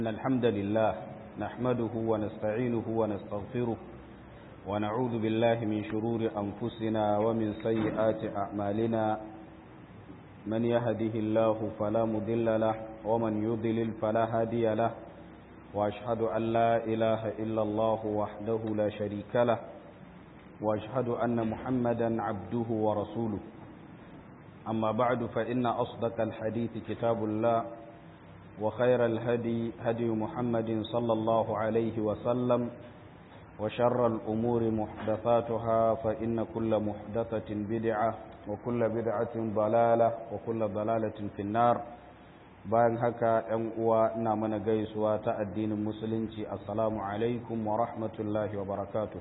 إن الحمد لله نحمده ونستعينه ونستغفره ونعوذ بالله من شرور أنفسنا ومن سيئات أعمالنا من يهده الله فلا مضل له ومن يضلل فلا هادي له وأشهد أن لا إله إلا الله وحده لا شريك له وأشهد أن محمدا عبده ورسوله أما بعد فإن أصدق الحديث كتاب الله وخير الهدي هدي محمد صلى الله عليه وسلم وشر الأمور محدثاتها فإن كل محدثة بدعة وكل بدعة ضلالة وكل ضلالة في النار bayan haka ‘yan uwa ina mana gaisuwa ta addinin musulunci assalamu alaikum wa rahmatullahi wa barakatu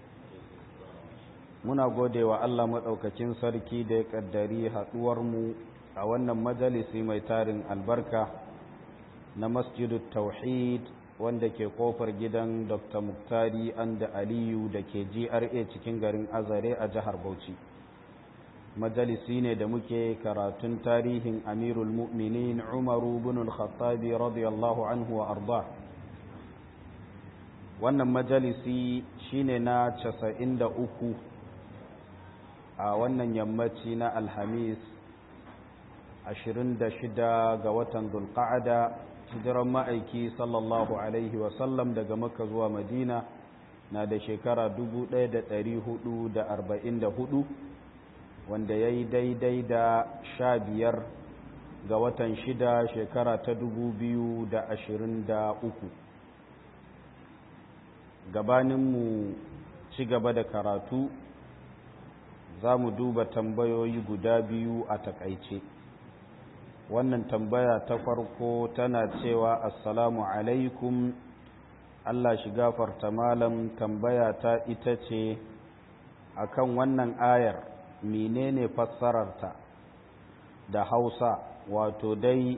muna gode wa Allah maɗaukakin sarki da ya ƙaddari haɗuwarmu a wannan majalisi mai tarin albarka na masjidu tauhid wanda ke kofar gidan dr muktari anda aliyu da ke gra cikin garin azare a jihar bauchi majalisi ne da muke karatun tarihin amirul mu'minin umaru bin al-khattabi radiyallahu anhu wa arda wannan majalisi shine na casa'in da uku a wannan yammaci na alhamis ashirin da shida ga watan dulqa'ada hijiran ma'aiki sallallahu alaihi wasallam daga makka zuwa madina na da shekara hudu. wanda ya yi daidai da sha biyar ga watan shida shekara ta dubu biyu da ashirin da uku gabaninmu ci gaba da karatu za mu duba tambayoyi guda biyu a takaice wannan tambaya ta farko tana cewa assalamu alaikum allah shi gafarta malam tambaya ta ita ce akan wannan ayar menene fassararta da hausa wato dai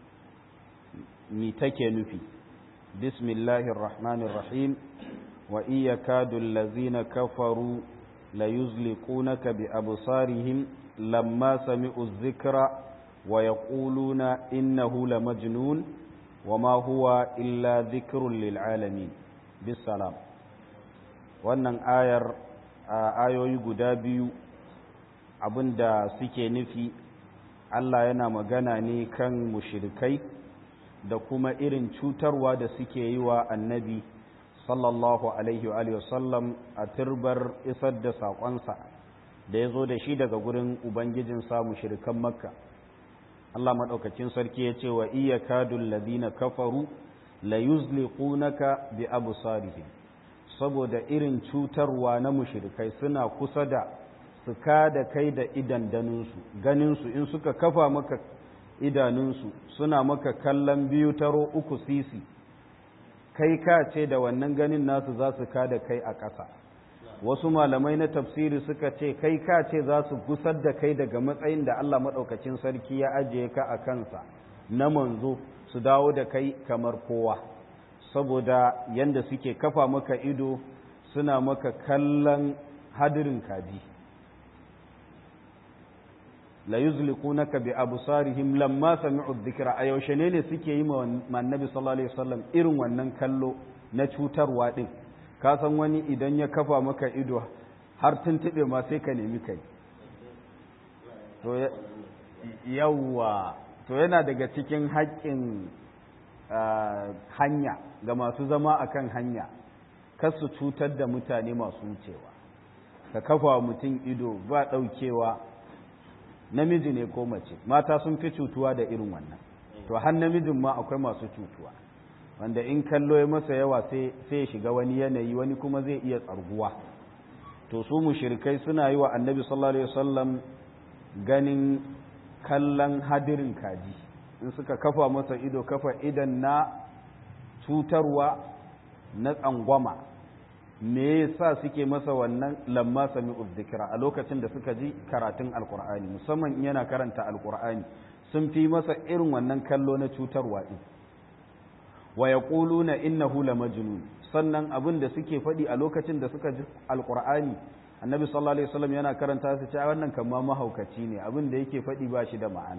mi take nufi bismillahir rahmanir rahim wa iya kadul lazina kafaru la yuzliqunaka bi absarihim lamma sami'u dhikra wa yaquluna innahu lamajnun wama huwa illa dhikrun lil alamin bisalam wannan ayar ayoyi guda biyu da suke nufi Allah yana magana ne kan mushirikai da kuma irin cutarwa da suke yi wa annabi sallallahu alaihi wa sallam a turbar isar da saƙonsa da ya zo da shi daga gurin ubangijinsa mushirikan makka Allah maɗaukacin sarki ya ce wa iya kadun ladina kafaru la yuzliqunaka bi absarihim saboda irin cutarwa na mushirikai suna kusa da su da kai da idandaninsu ganinsu in suka kafa maka idanunsu suna maka kallon biyu taro uku sisi kai ka ce da wannan ganin nasu za su da kai a ƙasa wasu malamai na tafsiri suka ce kai ka ce za su gusar da kai daga matsayin da Allah maɗaukacin sarki ya ajiye ka a kansa na manzo su dawo da kai kamar kowa saboda yanda suke kafa maka ido suna maka kallon hadirin kaji la yuzliqunaka bi absarihim lamma sami'u dhikra a yaushe ne ne suke yi ma annabi sallallahu alaihi wasallam irin wannan kallo na cutarwa din ka san wani idan ya kafa maka ido har tuntube ma sai ka nemi kai to yawa to yana daga cikin haƙƙin hanya ga masu zama akan hanya kar su cutar da mutane masu wucewa ka kafa mutum ido ba ɗaukewa namiji ne ko mace mata sun fi cutuwa da irin wannan to har namijin ma akwai masu cutuwa wanda in kallo ya masa yawa sai ya shiga wani yanayi wani kuma zai iya tsarguwa to su mushrikai suna yi wa annabi sallallahu alaihi wasallam ganin kallon hadirin kaji in suka kafa masa ido kafa idan na cutarwa na tsangwama me yasa suke masa wannan lamma sami'u dhikra a lokacin da suka ji karatun alqur'ani musamman in yana karanta alqur'ani sun fi masa irin wannan kallo na cutarwa din wa yaquluna innahu lamajnun sannan abin da suke faɗi a lokacin da suka ji alqur'ani annabi sallallahu alaihi wasallam yana karanta su ce wannan kamar mahaukaci ne abin da yake faɗi ba shi da ma'ana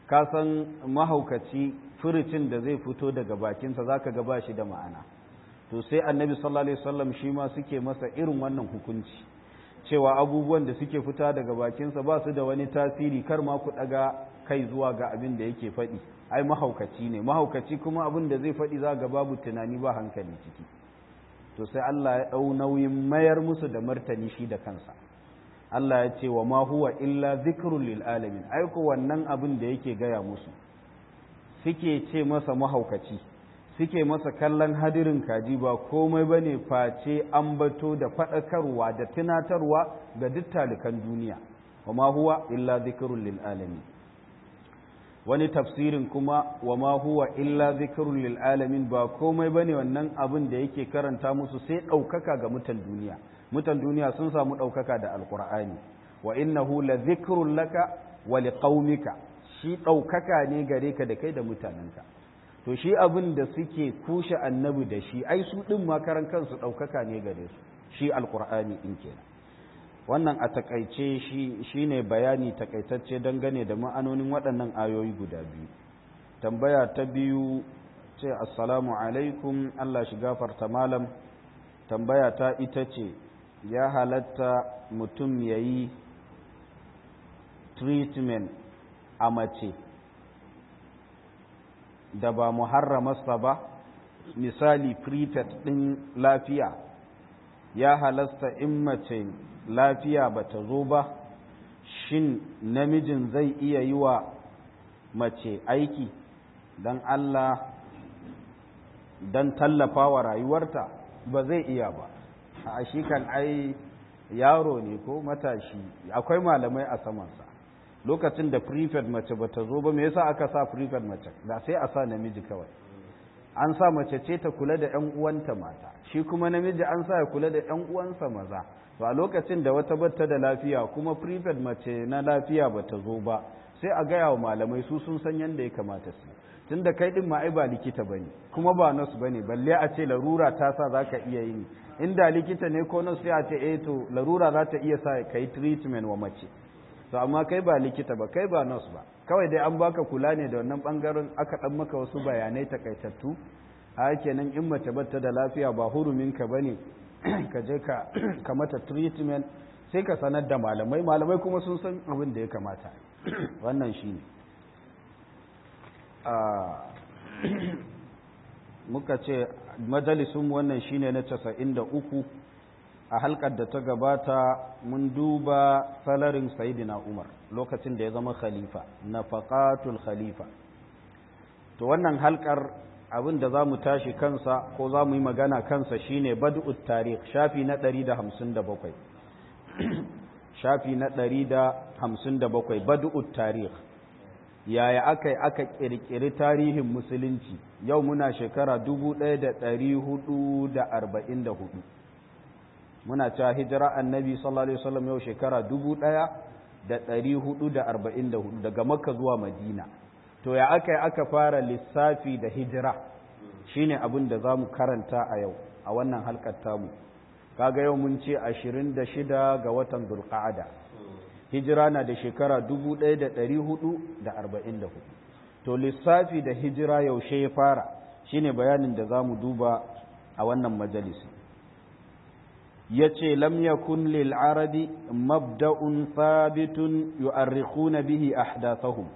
ka san mahaukaci furucin da zai fito daga bakinsa za ka gaba shi da ma'ana to sai annabi sallallahu alaihi wasallam shi ma suke masa irin wannan hukunci cewa abubuwan da suke fita daga bakinsa ba su da wani tasiri kar ma ku daga kai zuwa ga abin da yake faɗi ai mahaukaci ne mahaukaci kuma abin da zai faɗi za ga babu tunani ba hankali ciki to sai Allah ya ɗau nauyin mayar musu da martani shi da kansa Allah ya ce wa ma huwa illa zikrun lil alamin ai ko wannan abin da yake gaya musu suke ce masa mahaukaci suke masa kallon hadirin kaji ba komai ba ne face ambato da faɗakarwa da tunatarwa ga duk talikan duniya wa ma huwa illa zikirun lil alamin wani tafsirin kuma wa ma huwa illa zikirun lil alamin ba komai ba ne wannan abin da yake karanta musu sai ɗaukaka ga mutan duniya mutan duniya sun samu ɗaukaka da alƙur'ani wa innahu la zikrun laka wa liqaumika shi ɗaukaka ne gare ka da kai da mutanenka to shi abin da suke kushe annabi da shi ai su ɗin makaran kansu ɗaukaka ne gare su shi alƙur'ani ɗin kenan wannan a takaice shi ne bayani takaitacce dangane da ma'anonin waɗannan ayoyi guda biyu tambaya ta biyu ce assalamu alaikum allah shi gafarta malam tambaya ta ita ce ya halatta mutum ya yi treatment a mace da ba muharramarsa ba misali prefect ɗin lafiya ya halasta in mace lafiya ba ta zo ba shin namijin zai iya yi wa mace aiki don Allah don tallafa wa rayuwarta ba zai iya ba a shi kan ai yaro ne ko matashi akwai malamai a samansa lokacin da prefect mace bata zo ba me yasa aka sa prefect mace da sai a sa namiji kawai an sa mace ce ta kula da ƴan uwanta mata shi kuma namiji an sa ya kula da ƴan uwansa maza to a lokacin da wata batta da lafiya kuma prefect mace na lafiya bata zo ba sai a gaya wa malamai su sun san yadda ya kamata su tunda kai din ma ai ba likita bane kuma ba nurse bane balle a ce larura ta sa zaka iya yin inda likita ne ko nurse sai a ce eh to larura za ta iya sa kai treatment wa mace to amma kai ba likita ba kai ba nurse ba kawai dai an baka kula ne da wannan bangaren aka dan maka wasu bayanai takaitattu a kenan in mace bata da lafiya ba hurumin ka bane ka je ka ka mata treatment sai ka sanar da malamai malamai kuma sun san abin da ya kamata wannan shine muka ce majalisun wannan shine na 93 a halkar da ta gabata mun duba salarin sayidina umar lokacin da ya zama khalifa na faƙatul khalifa to wannan halkar abin da za mu tashi kansa ko za mu yi magana kansa shine bad'ut tarikh shafi na 157 shafi na 157 bad'ut tarikh yaya aka yi aka ƙirƙiri tarihin musulunci yau muna shekara 1444 muna cewa hijira annabi sallallahu alaihi wasallam yau shekara 1444 daga makka zuwa madina to ya aka yi aka fara lissafi da hijira shine abin da za mu karanta a yau a wannan halkar tamu kaga yau mun ce 26 ga watan zulqa'ada hijira na da shekara 1444 to lissafi da hijira yaushe ya fara shine bayanin da za mu duba a wannan majalisi ya ce lam yakun lil arabi mabda'un thabitun yu'arrikhuna bihi ahdathahum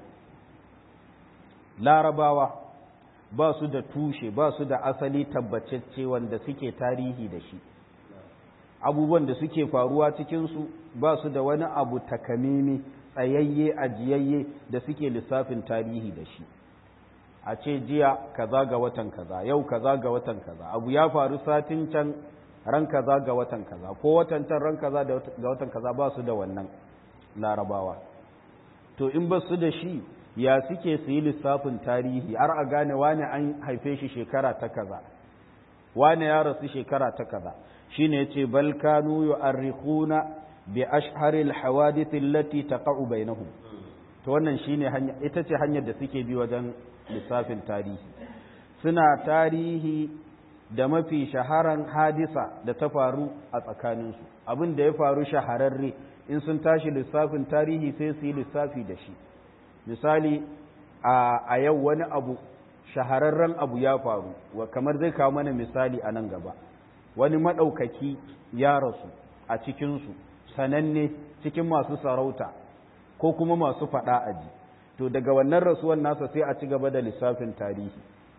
larabawa ba su da tushe ba su da asali tabbacecce wanda suke tarihi da shi abubuwan da suke faruwa cikinsu ba su da wani abu takamimi tsayayye ajiyayye da suke lissafin tarihi da shi a ce jiya kaza ga watan kaza yau kaza ga watan kaza abu ya faru satin can ran kaza ga watan kaza ko watan can ran kaza ga watan kaza ba su da wannan larabawa to in ba su da shi ya suke su yi lissafin tarihi har a gane wane an haife shi shekara ta kaza wane ya rasu shekara ta kaza shine yace bal kanu yu'arrikhuna bi ashharil hawadith allati taqa'u bainahum to wannan shine hanya ita ce hanyar da suke bi wajen lissafin tarihi suna tarihi da mafi shaharan hadisa da ta faru a tsakaninsu abin da ya faru shahararre in sun tashi lissafin tarihi sai su yi lissafi da shi misali a yau wani abu shahararren abu ya faru kamar zai kawo mana misali a nan gaba wani maɗaukaki ya rasu a cikinsu sananne cikin masu sarauta ko kuma masu faɗa aji to daga wannan rasuwan nasa sai a ci gaba da lissafin tarihi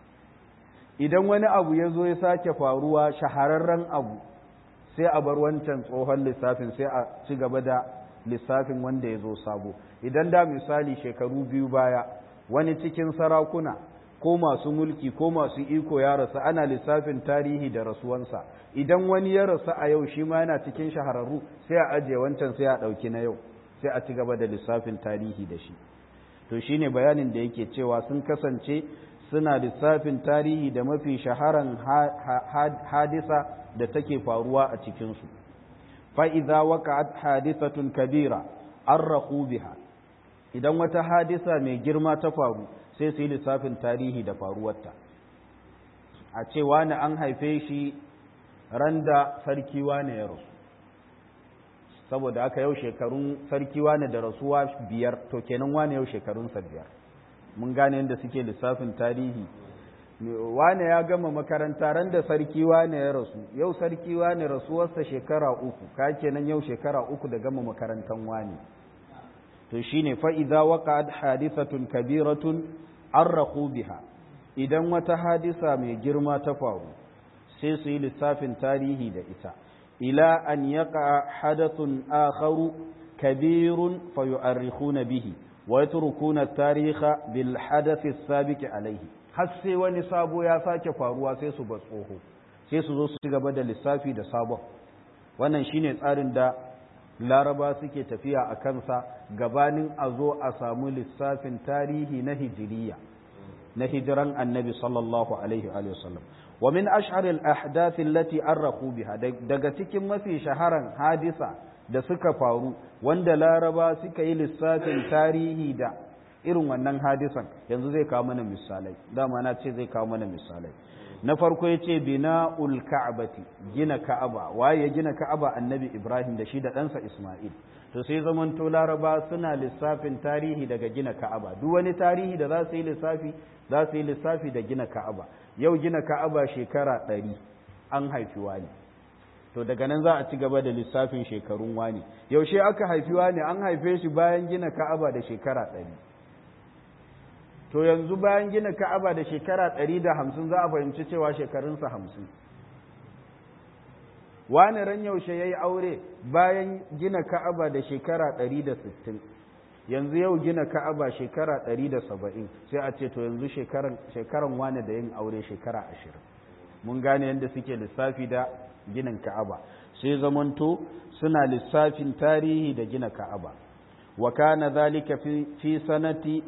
idan wani abu ya zo ya sake faruwa shahararren abu sai a bar wancan tsohon lissafin sai a ci gaba da lissafin wanda ya zo sabo idan da misali shekaru biyu baya wani cikin sarakuna ko masu mulki ko masu iko ya rasu ana lissafin tarihi da rasuwansa idan wani ya rasu a yau shi ma yana cikin shahararru sai a ajiye wancan sai a ɗauki na yau sai a ci gaba da lissafin tarihi da shi to shine bayanin da yake cewa sun kasance suna lissafin tarihi da mafi shaharan hadisa da take faruwa a cikinsu fa'iza waka'at hadisatun kabira an biha idan wata hadisa mai girma ta faru sai su yi lissafin tarihi da faruwarta a ce wani an haife shi ran da sarki wane ya rasu saboda aka yau shekarun sarki wane da rasuwa biyar to kenan wane yau shekarunsa biyar mun gane yadda suke lissafin tarihi wane ya gama makaranta ran da sarki wane ya rasu yau sarki wane rasuwarsa shekara uku ka kenan yau shekara uku da gama makarantan wane to shine fa idza waqa'at hadithatun kabiratun arraqu biha idan wata hadisa mai girma ta faru sai su yi lissafin tarihi da ita ila an yaqa hadathun akharu kabirun fayu'arrikhuna bihi wa yatrukuna at-tarikha bil hadath as-sabiq alayhi har sai wani sabo ya sake faruwa sai su ba tsoho sai su zo su ci gaba da lissafi da sabon wannan shine tsarin da laraba suke tafiya a kansa gabanin a zo a samu lissafin tarihi na hijiriya na hijiran annabi sallallahu alaihi wa sallam wa min ashharil ahdath allati arrahu biha daga cikin mafi shaharan hadisa da suka faru wanda laraba suka yi lissafin tarihi da irin wannan hadisan yanzu zai kawo mana misalai dama na ce zai kawo mana misalai na farko ya ce bina'ul ka'abati gina ka'aba waye ya gina ka'aba annabi ibrahim da shi da ɗansa isma'il to sai zamanto laraba suna lissafin tarihi daga gina ka'aba duk wani tarihi da za su yi lissafi za su yi lissafi da gina ka'aba yau gina ka'aba shekara ɗari an haifi wani to daga nan za a ci gaba da lissafin shekarun wani yaushe aka haifi wani an haife shi bayan gina ka'aba da shekara ɗari to yanzu bayan gina ka'aba da shekara ɗari da hamsin za a fahimci cewa shekarunsa hamsin wani ran yaushe ya yi aure bayan gina ka'aba da shekara ɗari da sittin yanzu yau gina ka'aba shekara ɗari da saba'in sai a ce to yanzu shekaran wani da yin aure shekara ashirin mun gane yadda suke lissafi da ginin ka'aba sai zamanto suna lissafin tarihi da gina ka'aba wa kana zalika fi sanati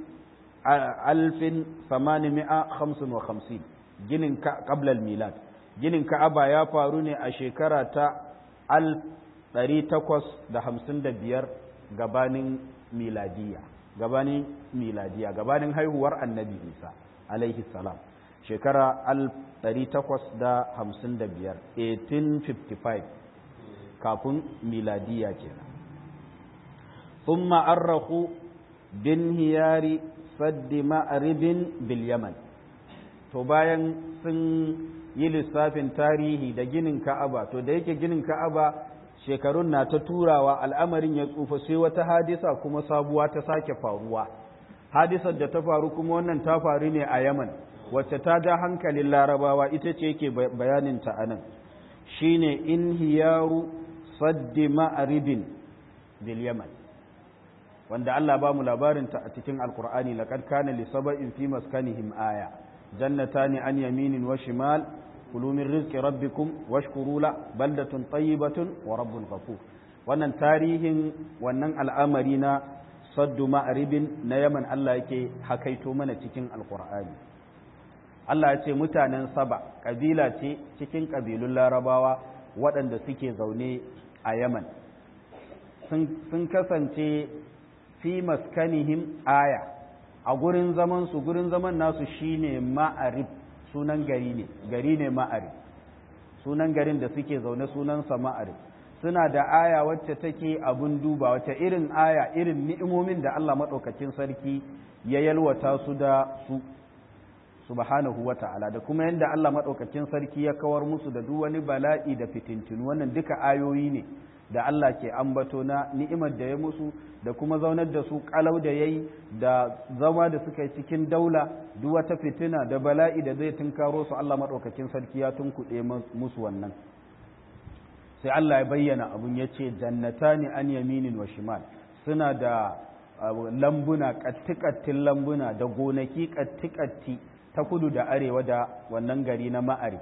alfin samanimi'a hamsin wa hamsin ginin ƙablal milad ginin ka'aba ya faru ne a shekara ta al ɗari takwas da hamsin da biyar gabanin miladiya gabanin miladiya gabanin haihuwar annabi isa alaihi salam shekara al ɗari takwas da hamsin da biyar 1855 kafin miladiya kenan ثم أرخوا بانهيار saddi ma'aribin bil yaman to bayan sun yi lissafin tarihi da ginin ka'aba to da yake ginin ka'aba shekarun na ta turawa al'amarin ya tsufa sai wata hadisa kuma sabuwa ta sake faruwa hadisar da ta faru kuma wannan ta faru ne a yaman wacce ta ja hankalin larabawa ita ce yake bayanin ta anan shine inhiyaru saddi ma'aribin bil yaman wanda Allah ba mu labarinta a cikin alkur'ani laqad kana li saba'in fi maskanihim aya jannatani an yaminin wa shimal kulu min rizqi rabbikum washkuru la baldatun tayyibatun wa rabbun ghafur wannan tarihin wannan al'amari na saddu ma'ribin na Yaman Allah yake hakaito mana cikin alkur'ani Allah ya ce mutanen Saba kabila ce cikin kabilun Larabawa waɗanda suke zaune a Yaman sun kasance fi maskanihim aya a gurin zaman su gurin zaman nasu shine ma'arib sunan gari ne gari ne ma'arib sunan garin da suke zaune sunansa ma'arib suna da aya wacce take abun duba wacce irin aya irin ni'imomin da Allah maɗaukacin sarki ya yalwata su da su subhanahu wa ta'ala da kuma yadda Allah maɗaukakin sarki ya kawar musu da duk wani bala'i da fitintinu wannan duka ayoyi ne da Allah ke ambato na ni'imar da ya musu da kuma zaunar da su kalau da yayi da zama da suka yi cikin daula duk wata fitina da bala'i da zai tunkaro su Allah maɗaukakin sarki ya tunkuɗe musu wannan sai Allah ya bayyana abun ya ce jannatani an yaminin wa shimal suna da lambuna kattikattin lambuna da gonaki kattikatti ta kudu da arewa da wannan gari na ma'ari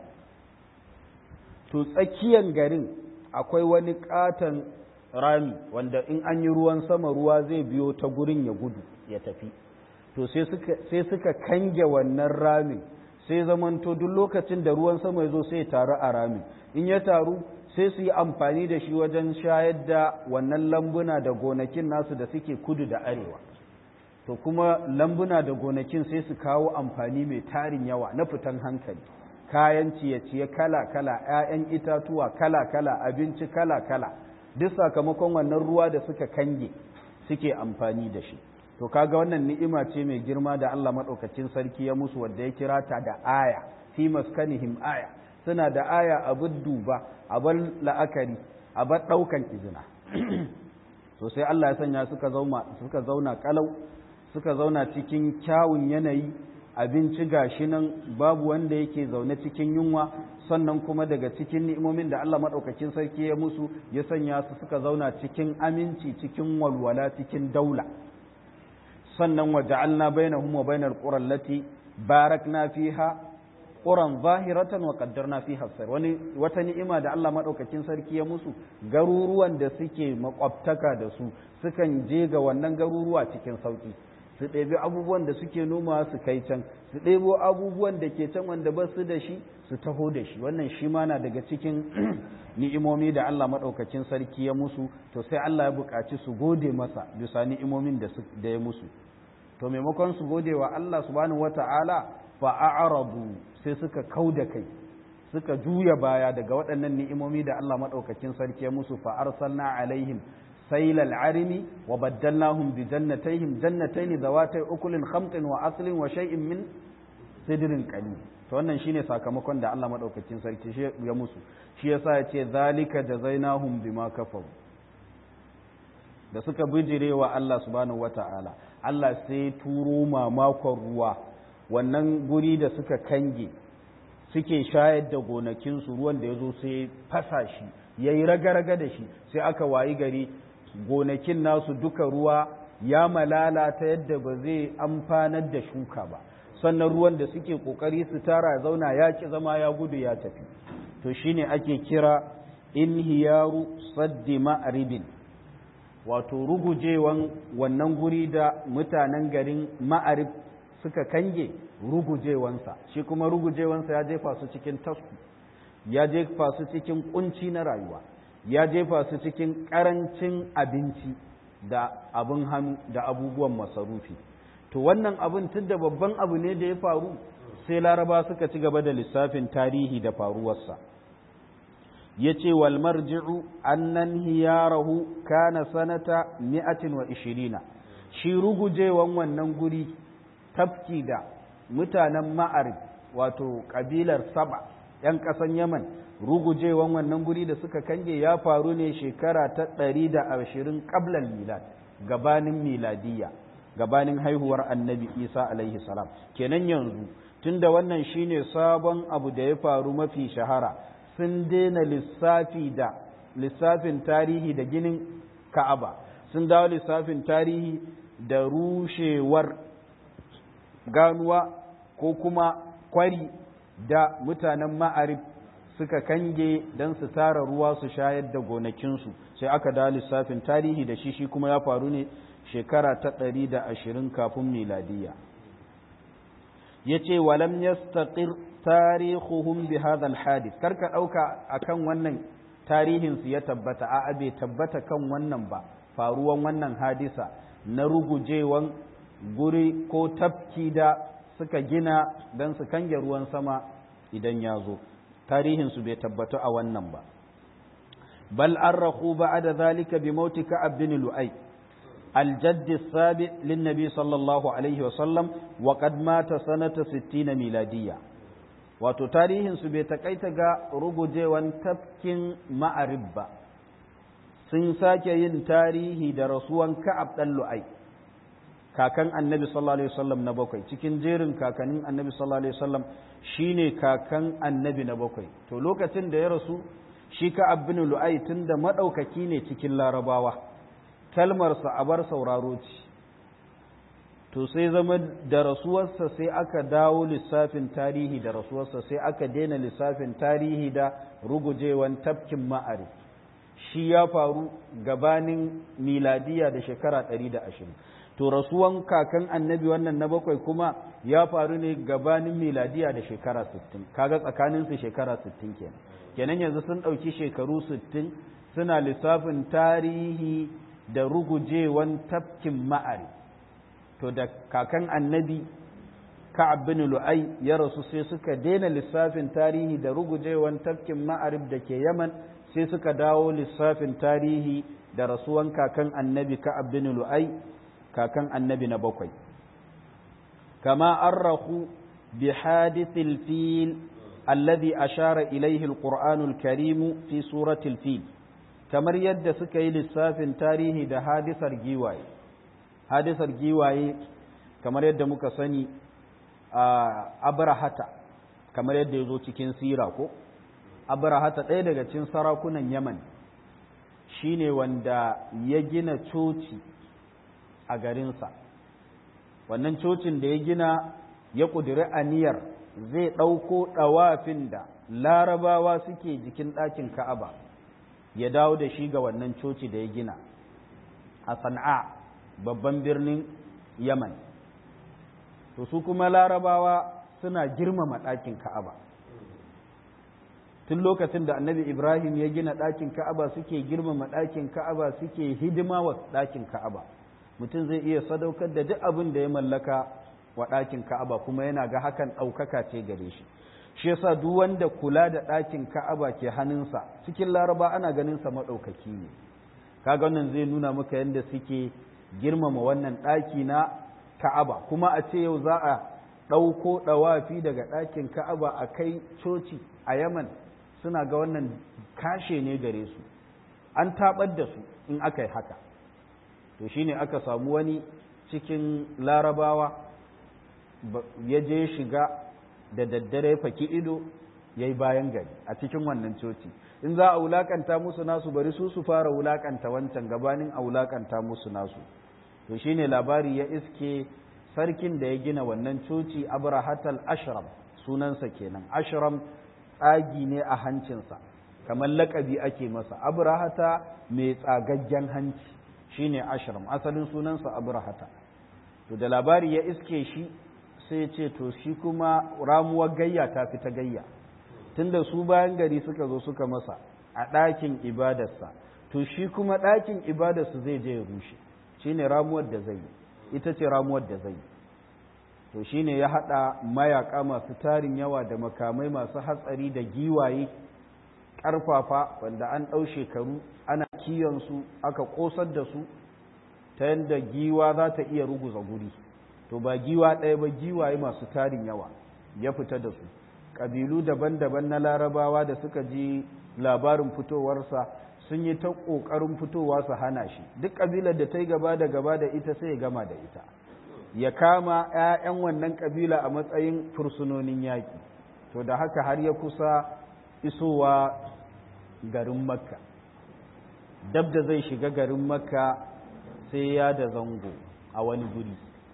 to tsakiyan garin akwai wani katon rami wanda in an yi ruwan sama ruwa zai biyo ta gurin ya gudu ya tafi to sai suka kange wannan ramin sai zamanto duk lokacin da ruwan sama ya zo sai taru a ramin in ya taru sai su yi amfani da shi wajen shayar da wannan lambuna da gonakin nasu da suke kudu da arewa to kuma lambuna da gonakin sai su kawo amfani mai tarin yawa na fitan hankali kayan ciye-ciye kala-kala 'ya'yan itatuwa kala-kala abinci kala-kala duk sakamakon wannan ruwa da suka kange suke amfani da shi to kaga wannan ni'ima ce mai girma da Allah maɗaukacin sarki ya musu wadda ya kira ta da aya fi maskanihim aya suna da aya abin duba abin la'akari abin ɗaukan izina to sai Allah ya sanya suka zauna kalau suka zauna cikin kyawun yanayi abinci gashi nan babu wanda yake zaune cikin yunwa sannan kuma daga cikin ni'imomin da Allah maɗaukakin sarki ya musu ya sanya su suka zauna cikin aminci cikin walwala cikin daula sannan wa ja'alna bainahum wa bainal qura allati barakna fiha quran zahiratan wa qaddarna fiha sayr wani wata ni'ima da Allah maɗaukakin sarki ya musu garuruwan da suke makwabtaka da su sukan je ga wannan garuruwa cikin sauki su ɗebi abubuwan da suke noma su kai can su ɗebo abubuwan da ke can wanda ba su da shi su taho da shi wannan shi ma na daga cikin ni'imomi da Allah maɗaukakin sarki ya musu to sai Allah ya buƙaci su gode masa bisa ni'imomin da ya musu to maimakon su gode wa Allah subhanahu wata'ala fa a'radu sai suka kau da kai suka juya baya daga waɗannan ni'imomi da Allah maɗaukakin sarki ya musu fa arsalna alaihim سيل العرم وبدلناهم بجنتيهم جنتين ذواتي أكل خمط وأصل وشيء من سدر قليل to wannan shine sakamakon da Allah madaukakin sarki shi ya musu shi yasa ya ce zalika jazainahum bima kafaru da suka bijire wa Allah subhanahu wata'ala Allah sai turo mamakon ruwa wannan guri da suka kange suke shayar da gonakinsu ruwan da ya zo sai fasa shi ya yi raga-raga da shi sai aka wayi gari gonakin nasu duka ruwa ya malala ta yadda ba zai amfanar da shuka ba sannan ruwan da suke kokari su tara zauna ya ki zama ya gudu ya tafi to shine ake kira inhiyaru saddi ma'ribin wato rugujewan wannan guri da mutanen garin ma'arib suka kange rugujewansa shi kuma rugujewansa ya jefa su cikin tasku ya jefa su cikin kunci na rayuwa ya jefa su cikin karancin abinci da abin hannu da abubuwan masarufi to wannan abin tun da babban abu ne da ya faru sai laraba suka ci gaba da lissafin tarihi da faruwarsa ya ce wal marji'u annan hiyarahu kana sanata mi'atin wa ishirina shi rugujewan wannan guri tafki da mutanen ma'arib wato kabilar saba 'yan ƙasan yaman rugujewan wannan guri da suka kange ya faru ne shekara ta ɗari da ashirin ƙablal milad gabanin miladiyya gabanin haihuwar annabi isa alaihi salam kenan yanzu tunda wannan shine sabon abu da ya faru mafi shahara sun daina lissafi da lissafin tarihi da ginin ka'aba sun dawo lissafin tarihi da rushewar ganuwa ko kuma kwari da mutanen ma'arif suka kange don su tara ruwa su shayar da gonakinsu sai aka da lissafin tarihi da shi shi kuma ya faru ne shekara ta ɗari da ashirin kafin miladiya ya ce walam yastaqir tarihuhum bi hadha alhadith karka ɗauka akan wannan tarihinsu ya tabbata a bai tabbata kan wannan ba faruwan wannan hadisa na rugujewan guri ko tafki da suka gina don su kange ruwan sama idan ya zo tarihinsu bai tabbatu a wannan ba bal an rahu ba da zalika bi mauti ka'ab bin lu'ai الجد السابع للنبي صلى الله عليه وسلم وقد مات سنة ستين ميلادية wato tarihinsu bai takaita ga rugujewan tafkin ma'arib ba sun sake yin tarihi da rasuwan ka'ab ɗan lu'ai kakan annabi sallallahu alaihi wasallam na bakwai cikin jerin kakannin annabi sallallahu alaihi wasallam shine kakan annabi na bakwai to lokacin da ya rasu shi ka'ab bin lu'ai tunda madaukaki ne cikin larabawa kalmarsa a bar sauraro ce to sai zama da rasuwarsa sai aka dawo lissafin tarihi da rasuwarsa sai aka daina lissafin tarihi da rugujewan tafkin ma'ari shi ya faru gabanin miladiya da shekara 120 to rasuwan kakan annabi wannan na bakwai kuma ya faru ne gabanin miladiya da shekara 60 kaga tsakaninsu shekara 60 kenan kenan yanzu sun ɗauki shekaru 60 suna lissafin tarihi da rugujewan tafkin ma'ari to da kakan annabi ka'ab bin lu'ai ya rasu sai suka daina lissafin tarihi da rugujewan tafkin ma'arib da ke yaman sai suka dawo lissafin tarihi da rasuwan kakan annabi ka'ab bin lu'ai kakan annabi na bakwai kama arrahu bi hadithil fil alladhi ashara ilayhi alqur'anul karim fi suratil fil kamar yadda suka yi lissafin tarihi da hadisar giwaye hadisar giwaye kamar yadda muka sani a abrahata kamar yadda ya zo cikin sira ko abrahata ɗaya daga cikin sarakunan yaman shine wanda ya gina coci a garinsa wannan cocin da ya gina ya ƙudiri aniyar zai ɗauko ɗawafin da larabawa suke jikin ɗakin ka'aba ya dawo da shi ga wannan coci da ya gina a sana'a babban birnin yaman to su kuma larabawa suna girmama ɗakin ka'aba tun lokacin da annabi ibrahim ya gina ɗakin ka'aba suke girmama ɗakin ka'aba suke hidima wa ɗakin ka'aba mutum zai iya sadaukar da duk abin da ya mallaka wa ɗakin ka'aba kuma yana ga hakan ɗaukaka ce gare shi shi yasa duk wanda kula da ɗakin ka'aba ke hannunsa cikin laraba ana ganin sa maɗaukaki ne kaga wannan zai nuna maka yadda suke girmama wannan ɗaki na ka'aba kuma a ce yau za a ɗauko ɗawafi daga ɗakin ka'aba a kai coci a yaman suna ga wannan kashe ne gare su an taɓar da su in aka yi haka to shine aka samu wani cikin larabawa ya je shiga da daddare faki ido ya yi bayan gari a cikin wannan coci in za a wulakanta musu nasu bari su su fara wulakanta wancan gabanin a wulakanta musu nasu to shine labari ya iske sarkin da ya gina wannan coci abrahatal ashram sunansa kenan ashram tsagi ne a hancinsa kamar lakabi ake masa abrahata mai tsagaggen hanci shine ashram asalin sunansa abrahata to da labari ya iske shi sai ce to shi kuma ramuwar gayya ta fi ta gayya tunda su bayan gari suka zo suka masa a ɗakin ibadarsa to shi kuma ɗakin ibadarsu zai je ya rushe shine ramuwar da zai yi ita ce ramuwar da zai yi to shine ya haɗa mayaka masu tarin yawa da makamai masu hatsari da giwaye ƙarfafa wanda an ɗau shekaru ana su aka ƙosar da su ta yadda giwa za ta iya ruguza guri to ba giwa ɗaya ba giwaye masu tarin yawa ya fita da su ƙabilu daban-daban na larabawa da suka ji labarin fitowarsa sun yi ta ƙoƙarin fitowa su hana shi duk ƙabilar da ta yi gaba da gaba da ita sai ya gama da ita ya kama 'ya'yan wannan ƙabila a matsayin fursunonin yaƙi to da haka har ya kusa isowa garin makka dab da zai shiga garin makka sai ya da zango a wani guri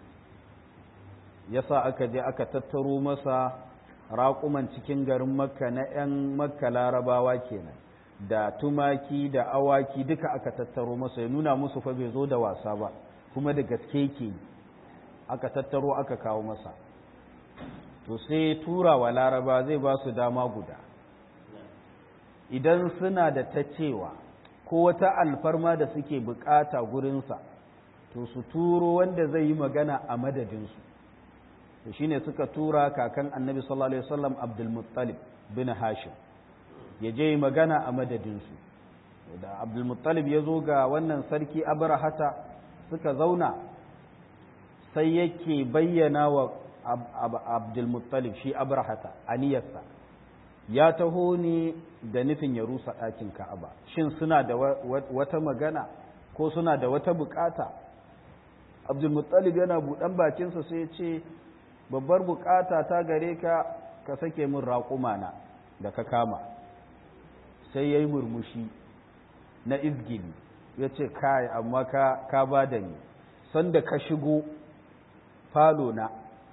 yasa aka je aka tattaro masa raƙuman cikin garin makka na 'yan makka larabawa kenan da tumaki da awaki duka aka tattaro masa ya nuna musu fa bai zo da wasa ba kuma da gaske ke aka tattaro aka kawo masa to sai tura wa laraba zai ba su dama guda idan suna da ta cewa ko wata alfarma da suke bukata gurinsa to su turo wanda zai yi magana a madadinsu to shine suka tura kakan annabi sallallahu alaihi wasallam abdul muttalib bin hashim ya je magana a madadinsu da abdul muttalib ya zo ga wannan sarki abrahata suka zauna sai yake bayyana wa abdulmuttalib shi abrahata aniyarsa ya taho ne da nufin ya rusa ɗakin ka'aba shin suna da wata magana ko suna da wata bukata abdulmuttalib yana buɗan bakinsa sai ya ce babbar bukata ta gare ka ka sake min raƙumana da ka kama sai ya yi murmushi na izgili ya ce kai amma ka, ka ba da ni sanda ka shigo falona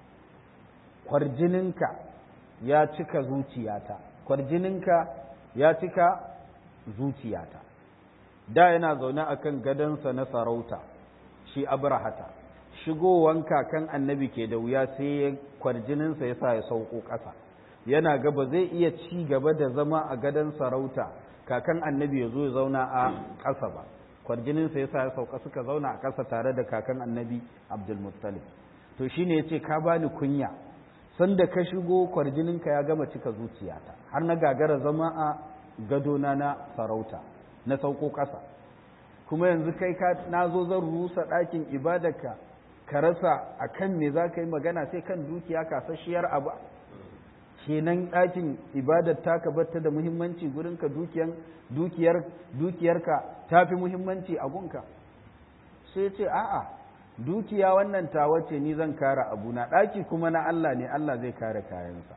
kwarjininka ya cika zuciyata kwarjininka ya cika zuciyata da yana zaune akan gadonsa na sarauta shi abrahata shigowanka kan annabi ke da wuya sai kwarjininsa ya sa ya sauko ƙasa yana gaba zai iya ci gaba da zama a gadon sarauta kakan annabi ya zo ya zauna a ƙasa ba kwarjininsa ya sa ya sauka suka zauna a ƙasa tare da kakan annabi abdulmuttalib to shine ya ce ka bani kunya sanda ka shigo kwarjininka ya gama cika zuciyata har na gagara zama a gadona na sarauta na sauko ƙasa kuma yanzu kai ka na zo zan rusa ɗakin ibadarka ka rasa a kan me za ka yi magana sai kan dukiya kasasshiyar abu kenan ɗakin ibadar taka batta da muhimmanci gurinka dukiyar dukiyarka ta fi muhimmanci a gunka sai ce a'a dukiya wannan tawa ce ni zan kare abuna ɗaki kuma na Allah ne Allah zai kare kayansa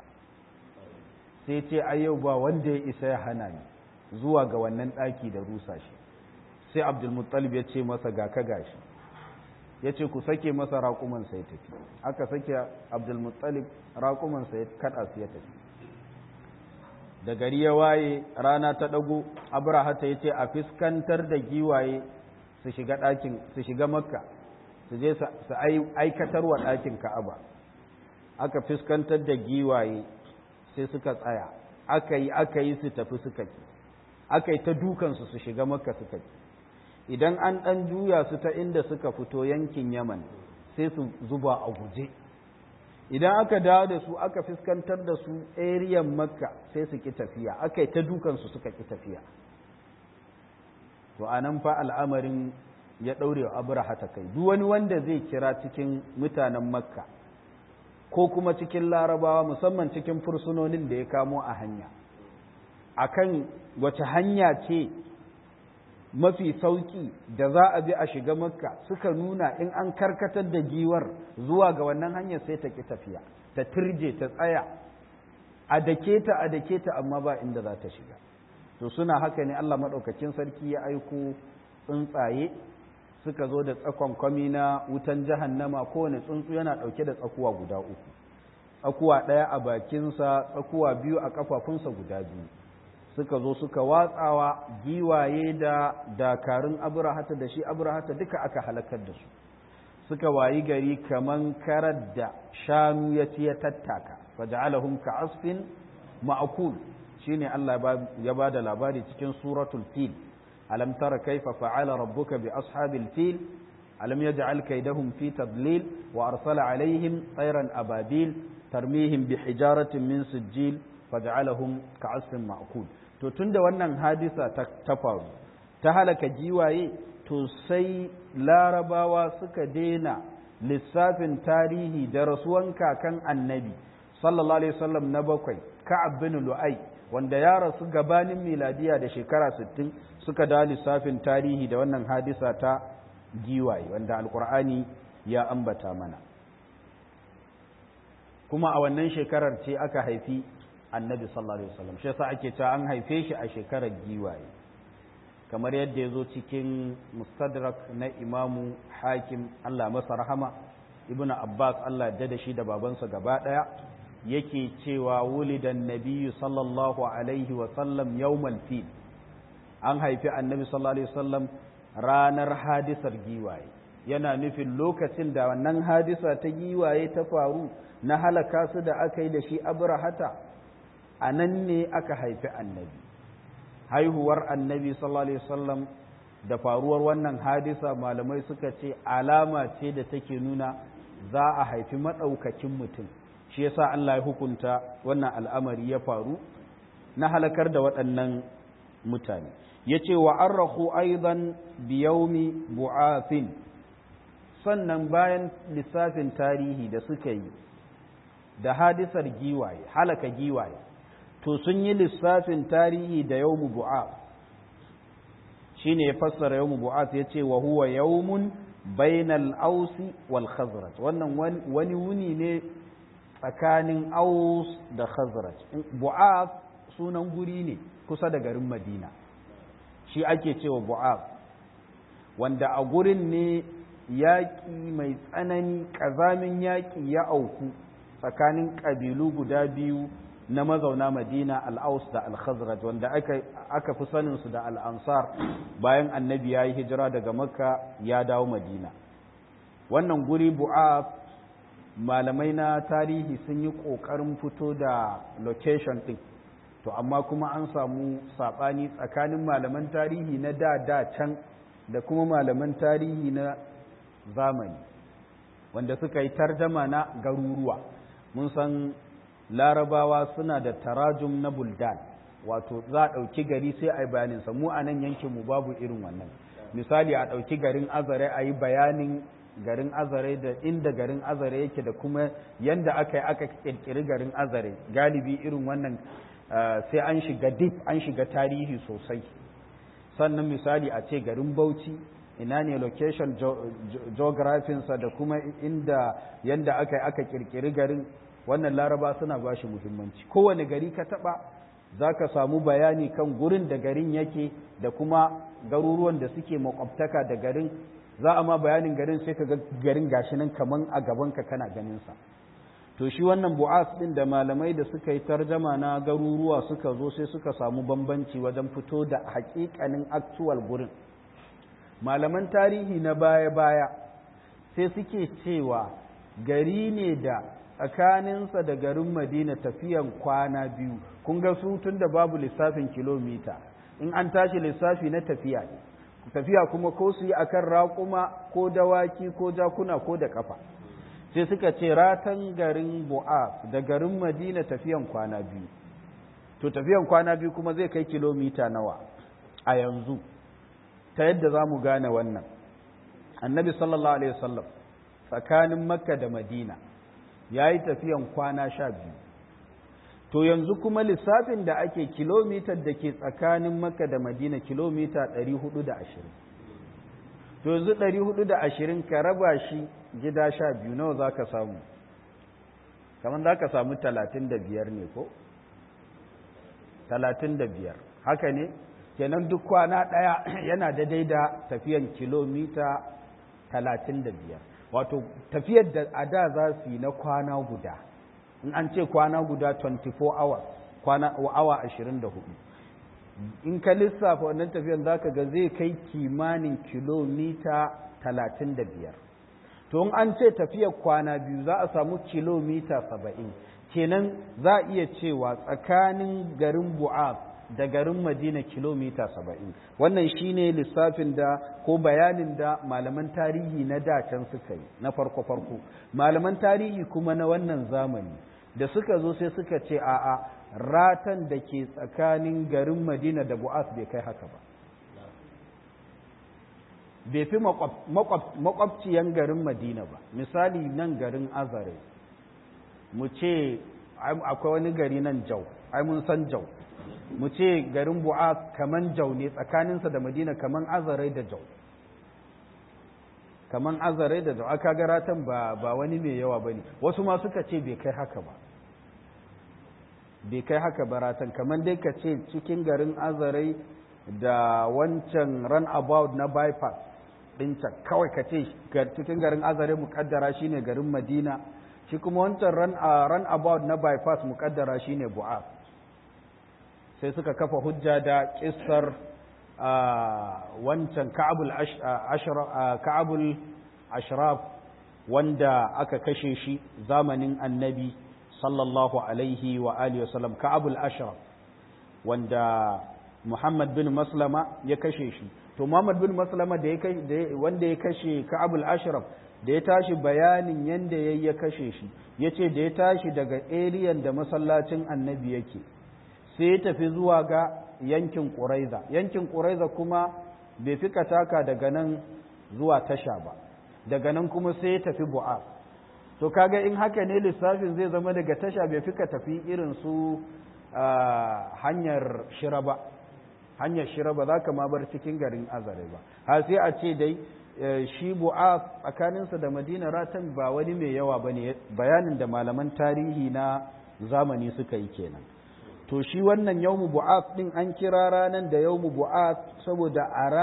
sai ce a yau ba wanda ya isa ya hana ni zuwa ga wannan ɗaki da rusa shi sai abdulmuttalib ya ce masa ga ka gashi ya ce ku sake masa raƙumansa ya tafi aka sake abdulmuttalib raƙumansa ya kaɗa su ya tafi da gari ya waye rana ta ɗago abrahata ya ce a fiskantar da giwaye su shiga ɗakin su shiga makka su je su aikatar wa ɗakin ka'aba aka fiskantar da giwaye sai suka tsaya aka yi aka yi su tafi suka ki aka yi ta dukansu su shiga makka suka ki idan an ɗan juya su ta inda suka fito yankin yaman sai su zuba a guje idan aka dawo da su aka fuskantar da su ariyan makka sai su ki tafiya aka yi ta dukansu suka ki tafiya to a nan fa al'amarin ya ɗaure wa abraha ta kai duk wani wanda zai kira cikin mutanen makka ko kuma cikin larabawa musamman cikin fursunonin da ya kamo a hanya akan wace hanya ce mafi sauki da za a bi a shiga makka suka nuna in an karkatar da giwar zuwa ga wannan hanyar sai ta ki tafiya ta turje ta tsaya a dake ta a dake ta amma ba inda za ta shiga to suna haka ne Allah maɗaukakin sarki ya aiko tsuntsaye suka zo da tsakon kwami na wutan jahannama kowane tsuntsu yana ɗauke da tsakuwa guda uku tsakuwa ɗaya a bakinsa tsakuwa biyu a ƙafafunsa guda biyu suka zo suka watsawa giwaye da dakarun abrahata da shi abrahata duka aka halakar da su suka wayi gari kaman karar da shanu ya ci ya tattaka faja'alahum ka'asfin ma'kul shine Allah ya ba da labari cikin suratul fil alam tara kaifa fa'ala rabbuka bi ashabil fil alam yaj'al kaydahum fi tadlil wa arsala alaihim tayran ababil tarmihim bi hijaratin min sijil faj'alahum ka'asfin ma'kul to tunda wannan hadisa ta faru ta halaka giwaye to sai larabawa suka daina lissafin tarihi da rasuwan kakan annabi sallallahu alaihi wasallam na bakwai ka'ab bin lu'ai wanda ya rasu gabanin miladiya da shekara 60 suka da lissafin tarihi da wannan hadisa ta giwaye wanda alkur'ani ya ambata mana kuma a wannan shekarar ce aka haifi annabi sallallahu alaihi wasallam shi yasa ake cewa an haife shi a shekarar giwaye kamar yadda ya zo cikin mustadrak na imamu hakim Allah masa rahama ibnu abbas Allah ya da shi da babansa gaba daya yake cewa wulidan nabiyyu sallallahu alaihi wasallam yawmal fil an haifi annabi sallallahu alaihi wasallam ranar hadisar giwaye yana nufin lokacin da wannan hadisa ta giwaye ta faru na halaka su da aka yi da shi abrahata a nan ne aka haifi annabi haihuwar annabi sallallahu alaihi wasallam da faruwar wannan hadisa malamai suka ce alama ce da take nuna za a haifi maɗaukakin mutum shi yasa Allah ya hukunta wannan al'amari ya faru na halakar da waɗannan mutane ya ce wa arrahu aidan biyaumi bu'afin sannan bayan lissafin tarihi da suka yi da hadisar giwaye halaka giwaye to sun yi lissafin tarihi da yawmu bu'af shine ya fassara yawmu bu'af yace wa huwa yawmun bainal ausi wal khazraj wannan wani wuni ne tsakanin aus da khazraj bu'af sunan guri ne kusa da garin madina shi ake cewa bu'af wanda a gurin ne yaƙi mai tsanani ƙazamin yaƙi ya auku tsakanin ƙabilu guda biyu na mazauna madina al'aus da al-khazraj wanda aka fi saninsu da al'ansar bayan annabi ya yi hijira daga makka ya dawo madina wannan guri bu'af malamai na tarihi sun yi ƙoƙarin fito da location ɗin to amma kuma an samu saɓani tsakanin malaman tarihi na da da can da kuma malaman tarihi na zamani wanda suka yi tarjama na garuruwa mun san larabawa suna da tarajum na buldan wato za a ɗauki gari sai a yi bayaninsa mu a nan yankinmu babu irin wannan misali a ɗauki garin azare a yi bayanin garin azare da inda garin azare yake da kuma yanda aka yi aka ƙirƙiri garin azare galibi irin wannan sai an shiga deep an shiga tarihi sosai sannan misali a ce garin bauchi ina ne location geographinsa da kuma inda yanda aka yi aka ƙirƙiri garin wannan laraba suna ba shi muhimmanci kowane gari ka taba za ka samu bayani kan gurin da garin yake da kuma garuruwan da suke makwabtaka da garin za a ma bayanin garin sai ka ga garin gashi nan kaman a gabanka kana ganinsa to shi wannan bu'as din da malamai da suka yi tarjama na garuruwa suka zo sai suka samu bambanci wajen fito da hakikanin actual gurin malaman tarihi na baya-baya sai suke cewa gari ne da tsakaninsa da garin madina tafiyan kwana biyu kun ga su tun da babu lissafin kilomita in an tashi lissafi na tafiya ne tafiya kuma ko su yi akan raƙuma ko dawaki ko jakuna ko da ƙafa sai suka ce ratan garin bu'af da garin madina tafiyan kwana biyu to tafiyan kwana biyu kuma zai kai kilomita nawa a yanzu ta yadda za mu gane wannan annabi sallallahu alaihi wasallam tsakanin makka da madina ya yi tafiyan kwana sha biyu to yanzu kuma lissafin da ake kilomitar da ke tsakanin makka da madina kilomita 420 to yanzu 420 ka raba shi gida sha biyu nawa za ka samu kamar za ka samu 35 ne ko 35 haka ne kenan duk kwana ɗaya yana daidai da tafiyan kilomita 35 wato tafiyar da a da za su yi na kwana guda in an ce kwana guda 24 hours kwana awa 24 in ka lissafa wannan tafiyar za ka ga zai kai kimanin kilomita 35 to in an ce tafiyar kwana biyu za a samu kilomita 70 kenan za a iya cewa tsakanin garin bu'af da garin madina kilomita saba'in wannan shine lissafin da ko bayanin da malaman tarihi na dacen suka yi na farko-farko malaman tarihi kuma na wannan zamani da suka zo sai suka ce a'a ratan da ke tsakanin garin madina da bu'as bai kai haka ba bai fi makwabciyan garin madina ba misali nan garin azare mu ce akwai wani gari nan jau ai mun san jau mu ce garin bu'a kaman jau ne tsakaninsa da madina kaman azarai da jau kaman azarai da jau aka garatan ba, ba wani mai yawa ba ne wasu ma suka ce bai kai haka ba bai kai haka baratan kaman dai ka ce cikin garin azarai da wancan run about na bypass ɗincan kawai ka ce cikin garin azarai mukaddara shine garin madina shi kuma wancan run about na bypass mukaddara shine bu'a sai suka kafa hujja da kissar wancan ka'abul ashraf wanda aka kashe shi zamanin annabi sallallahu alaihi wa alihi wasallam ka'abul ashraf wanda muhammad bin maslama ya kashe shi to muhammad bin maslama da wanda ya kashe ka'abul ashraf da ya tashi bayanin yanda yayi ya kashe shi yace da ya tashi daga eriyan da masallacin annabi yake sai ya tafi zuwa ga yankin ƙuraiza yankin ƙuraiza kuma bai fi kataka daga nan zuwa tasha ba daga nan kuma sai ya tafi bu'as to kaga in haka ne lissafin zai zama daga tasha bai fika tafi irin su hanyar shira ba hanyar shira ba za ka ma bar cikin garin azare ba har sai a ce dai shi bu'as tsakaninsa da madina ratan ba wani mai yawa ba ne bayanin da malaman tarihi na zamani suka yi kenan to shi wannan yawmu bu'as din an kira ranan da yawmu bu'as saboda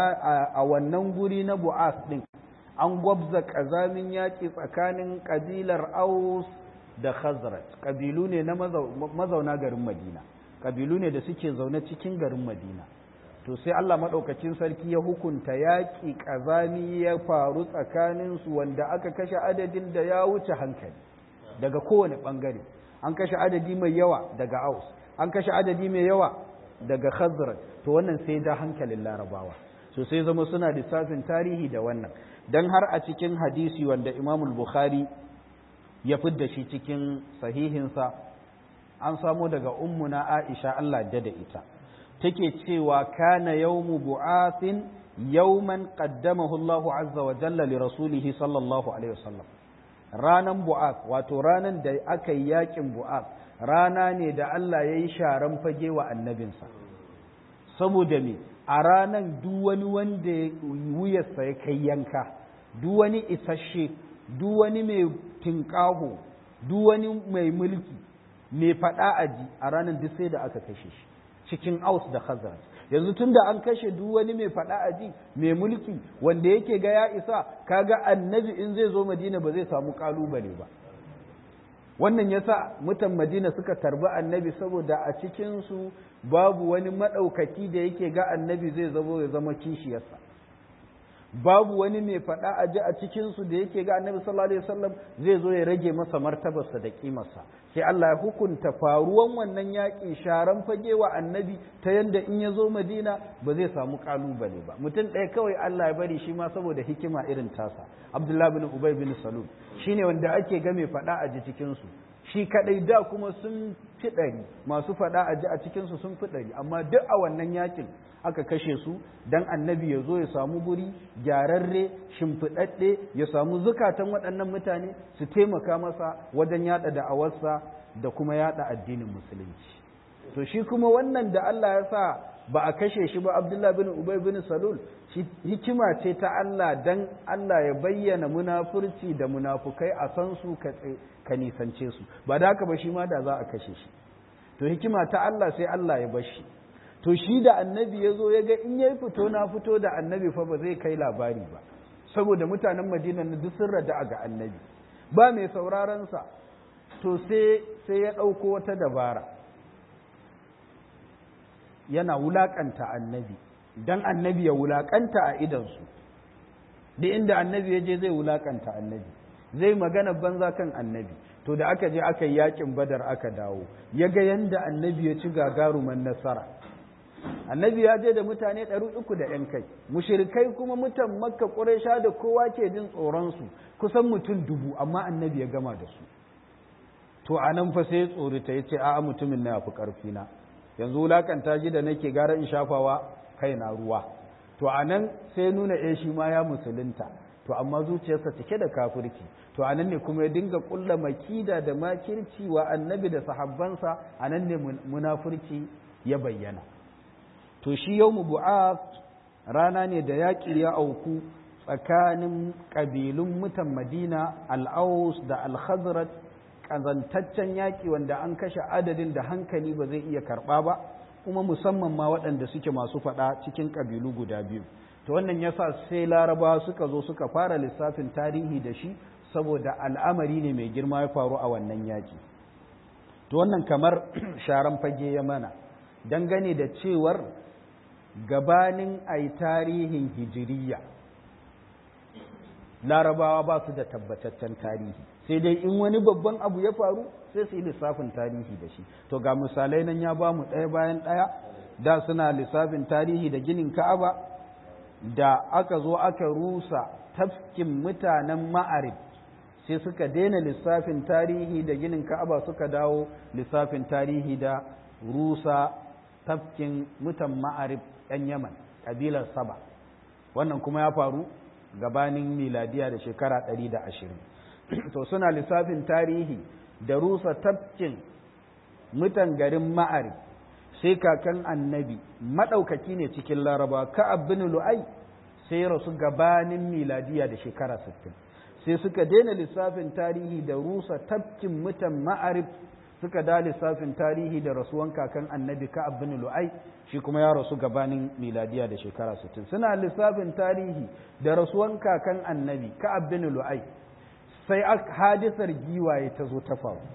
a wannan guri na bu'as din an gwabza kazamin yaƙi tsakanin ƙabilar aus da khazraj ƙabilu ne na mazauna garin madina ƙabilu ne da suke zaune cikin garin madina to sai Allah maɗaukacin sarki ya hukunta yaƙi ƙazami ya faru tsakaninsu wanda aka kashe adadin da ya wuce hankali daga kowane ɓangare an kashe adadi mai yawa daga aus an kashe adadi mai yawa daga khazraj to wannan sai da hankalin larabawa so sai zama suna lissafin tarihi da wannan dan har a cikin hadisi wanda imamul bukhari ya fidda shi cikin sahihinsa an samo daga ummuna aisha Allah da da ita take cewa kana yawmu bu'athin yawman qaddamahu Allahu azza wa jalla li rasulihi sallallahu alaihi wasallam ranan bu'ath wato ranan da aka yi yakin bu'ath rana ne da Allah ya yi sharan fage wa annabinsa saboda me a ranan duk wani wanda wuyarsa ya kai yanka duk wani isasshe duk wani mai tinkaho duk wani mai mulki mai faɗa aji a ranar duk sai da aka kashe shi cikin aus da khazar yanzu tun da an kashe duk wani mai faɗa aji mai mulki wanda yake ga ya isa kaga annabi in zai zo madina ba zai samu kalubale ba wannan yasa mutan madina suka tarbi annabi saboda a cikinsu babu wani maɗaukaki da yake ga annabi zai zama ya zama kishiyarsa babu wani mai faɗa a ji a cikinsu da yake ga annabi sallallahu alaihi wasallam zai zo ya rage masa martabarsa da kimarsa sai Allah ya hukunta faruwan wannan yaƙi sharan fage wa annabi ta yanda in ya zo madina ba zai samu kalubale ba mutum ɗaya kawai Allah ya bari shi ma saboda hikima irin tasa Abdullah bin Ubay bin Salul shine wanda ake ga mai faɗa a ji cikinsu shi kadai da kuma sun fi ɗari masu faɗa a ji a cikinsu sun fi ɗari amma duk a wannan yakin aka kashe su dan annabi ya zo ya samu guri gyararre shimfiɗaɗɗe ya samu zukatan waɗannan mutane su taimaka masa wajen yaɗa da'awarsa da kuma yaɗa addinin musulunci to shi kuma wannan da Allah ya sa ba a kashe shi ba Abdullah bin Ubay bin Salul shi hikima ce ta Allah dan Allah ya bayyana munafurci da munafukai a san su ka nisance su ba da haka ba shi ma da za a kashe shi to hikima ta Allah sai Allah ya bar shi to shi da annabi ya zo ya ga in ya fito na fito da annabi fa ba zai kai labari ba saboda mutanen madina na duk sun rada ga annabi ba mai saurarensa to sai sai ya ɗauko wata dabara yana wulaƙanta annabi don annabi ya wulaƙanta a idansu da inda annabi ya je zai wulaƙanta annabi zai magana banza kan annabi to da aka je aka yi yakin badar aka dawo ya ga yanda annabi ya ci gagaruman nasara annabi ya je da mutane ɗari uku da ‘yan kai mushirikai kuma mutan makka ƙuraisha da kowa ke jin tsoronsu kusan mutum dubu amma annabi ya gama da su to a nan fa sai ya tsorita ya ce a'a mutumin na fi ƙarfi na yanzu wulakanta shi da nake gara in shafawa kai na ruwa to a nan sai nuna eh shi ma ya musulunta to amma zuciyarsa cike da kafirci to a nan ne kuma ya dinga ƙulla makida da makirci wa annabi da sahabbansa a nan ne munafurci ya bayyana to shi yau bu'ath rana ne da yaƙi ya auku tsakanin ƙabilun mutan madina al'aus da al-khazraj ƙazantaccen yaƙi wanda an kashe adadin da hankali ba zai iya karɓa ba kuma musamman ma waɗanda suke masu faɗa cikin ƙabilu guda biyu to wannan yasa sai laraba suka zo suka fara lissafin tarihi da shi saboda al'amari ne mai girma ya faru a wannan yaƙi to wannan kamar sharan fage ya mana dangane da cewar gabanin ai tarihin hijiriya larabawa ba su da tabbataccen tarihi sai dai in wani babban abu ya faru sai su yi lissafin tarihi da shi to ga misalai nan ya ba mu ɗaya bayan ɗaya da suna lissafin tarihi da ginin ka'aba da aka zo aka rusa tafkin mutanen ma'arib sai suka daina lissafin tarihi da ginin ka'aba suka dawo lissafin tarihi da rusa tafkin mutan ma'arib 'yan yaman ƙabilar saba wannan kuma ya faru gabanin miladiya da shekara ɗari da ashirin to suna lissafin tarihi da rusa tafkin mutan garin ma'ari sai kakan annabi maɗaukaki ne cikin laraba ka'ab bin lu'ai sai rasu gabanin miladiya da shekara sittin sai suka daina lissafin tarihi da rusa tafkin mutan ma'arif suka da lissafin tarihi da rasuwan kakan annabi ka'ab bin lu'ai shi kuma ya rasu gabanin miladiya da shekara 60 suna lissafin tarihi da rasuwan kakan annabi ka'ab bin lu'ai sai hadisar giwaye ta zo ta faru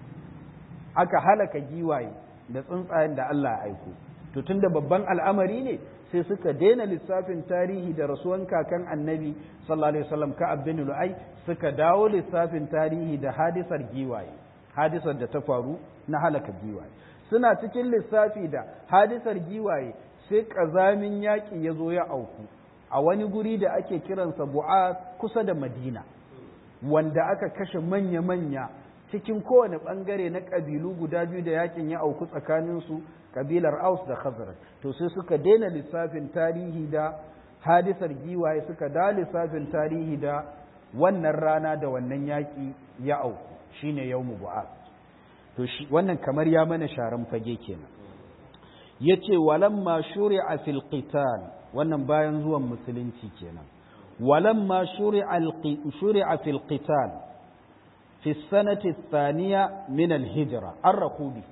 aka halaka giwaye da tsuntsayen da Allah ya aiko to tunda babban al'amari ne sai suka daina lissafin tarihi da rasuwan kakan annabi sallallahu alaihi wasallam ka'ab bin lu'ai suka dawo lissafin tarihi da hadisar giwaye hadisar da ta faru na halaka giwaye suna cikin lissafi da hadisar giwaye sai ƙazamin yaƙi ya zo ya auku a wani guri da ake kiransa bu'a kusa da madina wanda aka kashe manya-manya cikin kowane ɓangare na ƙabilu guda biyu da yaƙin ya auku tsakaninsu ƙabilar aus da khazraj to sai suka daina lissafin tarihi da hadisar giwaye suka da lissafin tarihi da wannan rana da wannan yaƙi ya auku shine yawmu bu'ath to shi wannan kamar ya mana sharan fage kenan yace walamma shuri'a fil qital wannan bayan zuwan musulunci kenan walamma shuri'a shuri'a fil qital fi sanati thaniya min al hijra arraqubi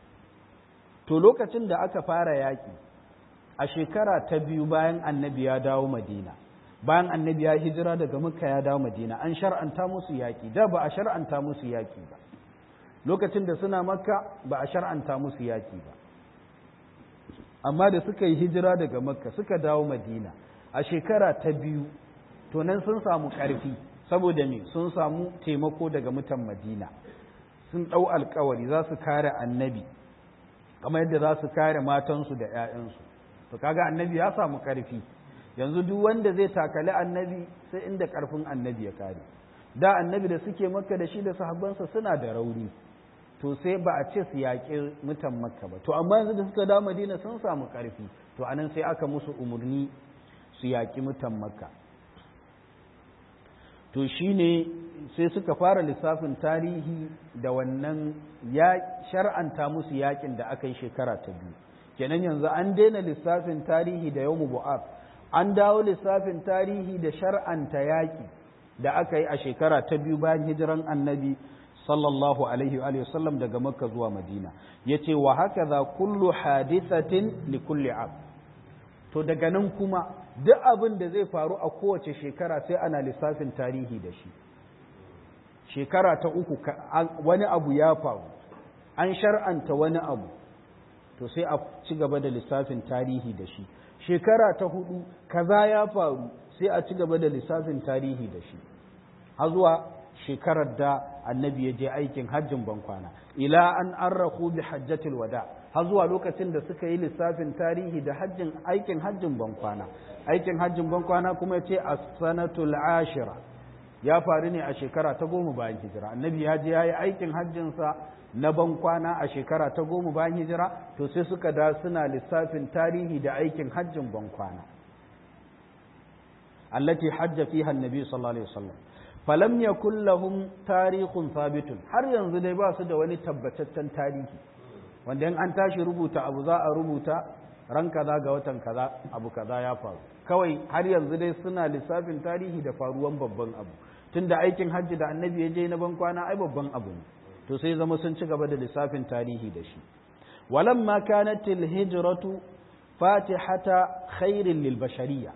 to lokacin da aka fara yaki a shekara ta biyu bayan annabi ya dawo madina bayan annabi ya hijira daga makka ya dawo madina an shar'anta musu yaƙi da ba a shar'anta musu yaƙi ba lokacin da suna makka ba a shar'anta musu yaƙi ba amma da suka yi hijira daga makka suka dawo madina a shekara ta biyu to nan sun samu ƙarfi saboda me sun samu taimako daga mutan madina sun ɗau alkawari za su kare annabi kamar yadda za su kare matansu da 'ya'yansu to kaga annabi ya samu ƙarfi yanzu duk wanda zai takali annabi sai inda karfin annabi ya kare da annabi da suke makka da shi da sahabbansa suna da rauni to sai ba a ce su yaƙi mutan makka ba to amma yanzu da suka da madina sun samu ƙarfi to anan sai aka musu umarni su yaƙi mutan makka to shine sai suka fara lissafin tarihi da wannan ya shar'anta musu yaƙin da aka yi shekara ta biyu kenan yanzu an daina lissafin tarihi da yawmu bu'ab an dawo lissafin tarihi da shar'anta yaƙi da aka yi a shekara ta biyu bayan hijiran annabi sallallahu alaihi wa sallam daga makka zuwa madina ya ce wa haka za kullu hadithatin li kulli ab to daga nan kuma duk abin da zai faru a kowace shekara sai ana lissafin tarihi da shi shekara ta uku wani abu ya faru an shar'anta wani abu to sai a ci gaba da lissafin tarihi da shi shekara ta hudu kaza ya faru sai a ci gaba da lissafin tarihi da shi har zuwa shekarar da annabi ya je aikin hajjin bankwana ila an arrahu bi hajjatil wada har zuwa lokacin da suka yi lissafin tarihi da hajjin aikin hajjin bankwana aikin hajjin bankwana kuma ce as-sanatul ashira ya faru ne a shekara ta goma bayan hijira annabi ya je ya yi aikin hajjinsa na bankwana a shekara ta goma bayan hijira to sai suka da suna lissafin tarihi da aikin hajjin bankwana allati hajja fiha annabi sallallahu alaihi wasallam falam yakul lahum tarikhun thabitun har yanzu dai ba su da wani tabbataccen tarihi wanda in an tashi rubuta abu za a rubuta ran kaza ga watan kaza abu kaza ya faru kawai har yanzu dai suna lissafin tarihi da faruwan babban abu tunda aikin hajji da annabi ya je na bankwana ai babban abu ne to sai zama sun ci gaba da lissafin tarihi da shi walamma kanat hijratu fatihata khairin lil bashariya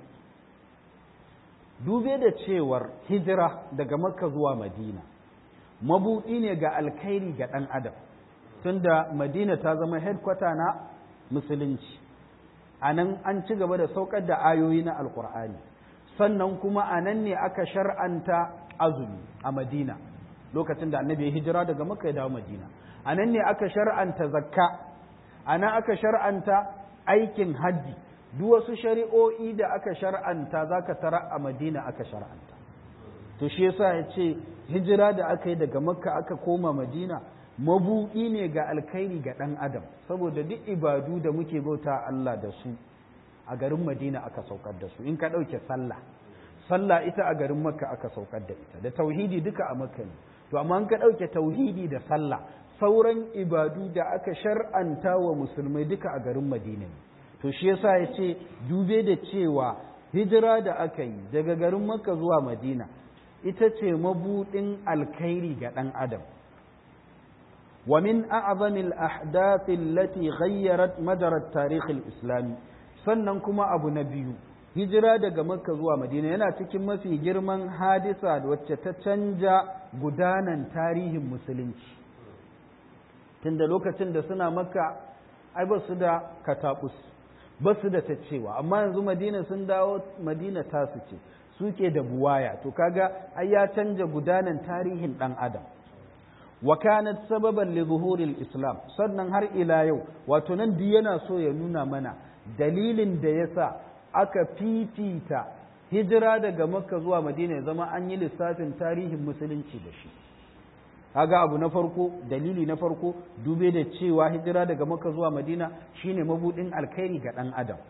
dube da cewar hijira daga makka zuwa madina mabuɗi ne ga alkhairi ga ɗan adam tunda madina ta zama headquarter na musulunci a nan an ci gaba da saukar da ayoyi na alkur'ani sannan kuma a nan ne aka shar'anta azumi a madina lokacin da annabi ya hijira daga makka ya dawo madina a nan ne aka shar'anta zakka a nan aka shar'anta aikin hajji duk wasu shari'o'i da aka shar'anta za ka tara a madina aka shar'anta to shi yasa ya ce hijira da aka yi daga makka aka koma madina mabuɗi ne ga alkhairi ga ɗan adam saboda duk ibadu da muke bauta Allah da su a garin madina aka saukar da su in ka ɗauke sallah sallah ita a garin makka aka saukar da ita da tauhidi duka a makka ne to amma an ka ɗauke tauhidi da sallah sauran ibadu da aka shar'anta wa musulmai duka a garin madina ne to shi yasa ya ce dube da cewa hijira da aka yi daga garin makka zuwa madina ita ce mabuɗin alkhairi ga ɗan adam wa min a'zamil ahdath allati ghayyarat majarat tarikh islami sannan kuma abu na biyu hijira daga makka zuwa madina yana cikin mafi girman hadisa wacce ta canja gudanan tarihin musulunci tunda lokacin da suna makka ai ba su da katabus ba su da ta cewa amma yanzu madina sun dawo madina tasu ce suke da buwaya to kaga ai ya canja gudanan tarihin dan adam wa kanat sababan li zuhuril islam sannan har ila yau wato nan duk yana so ya nuna mana dalilin da yasa aka fifita hijira daga makka zuwa madina ya zama an yi lissafin tarihin musulunci da shi kaga abu na farko dalili na farko dube da cewa hijira daga makka zuwa madina shine mabudin alkhairi ga dan adam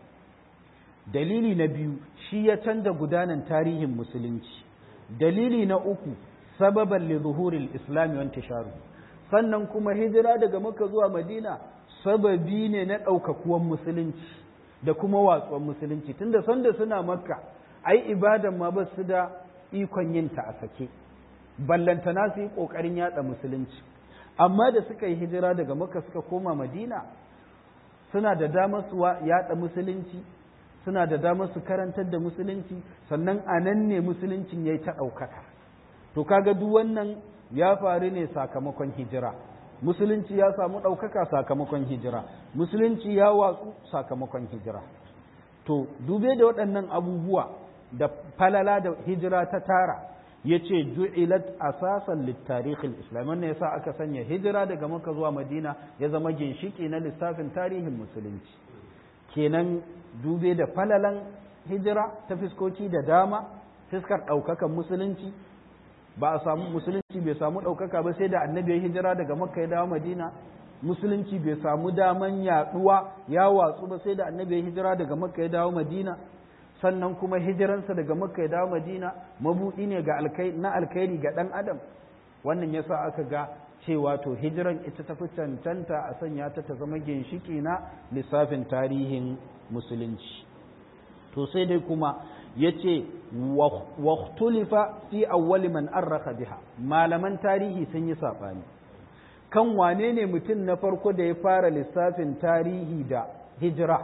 dalili na biyu shi ya canza gudanan tarihin musulunci dalili na uku sababan li zuhuril islami wa intisharu sannan kuma hijira daga makka zuwa madina sababi ne na ɗaukakuwan musulunci da kuma watsuwan musulunci tunda sanda suna makka ai ibadan ma ba su da ikon yin ta a sake ballantana su yi ƙoƙarin yatsa musulunci amma da suka yi hijira daga makka suka koma madina suna da damar su yatsa musulunci suna da damar su karantar da musulunci sannan a nan ne musuluncin ya yi ta ɗaukaka to kaga duk wannan ya faru ne sakamakon hijira musulunci ya samu ɗaukaka sakamakon hijira musulunci ya watsu sakamakon hijira to dube da waɗannan abubuwa da falala da hijira ta tara ya ce ju'ilat asasan littarihin islam wannan yasa aka sanya hijira daga maka zuwa madina ya zama ginshiki na lissafin tarihin musulunci kenan dube da falalan hijira ta fiskoki da dama fiskar ɗaukakan musulunci ba a samu musulunci bai samu ɗaukaka ba sai da annabi ya hijira daga makka ya dawo madina musulunci bai samu daman yaɗuwa ya watsu ba sai da annabi ya hijira daga makka ya dawo madina sannan kuma hijiransa daga makka ya dawo madina mabuɗi ne ga na alkhairi ga ɗan adam wannan yasa aka ga cewa to hijiran ita tafi cancanta a sanya ta ta zama ginshiki na lissafin tarihin musulunci to sai dai kuma ya ce waktulifa fi awwali man arraka biha malaman tarihi sun yi saɓani kan wane ne mutum na farko da ya fara lissafin tarihi da hijira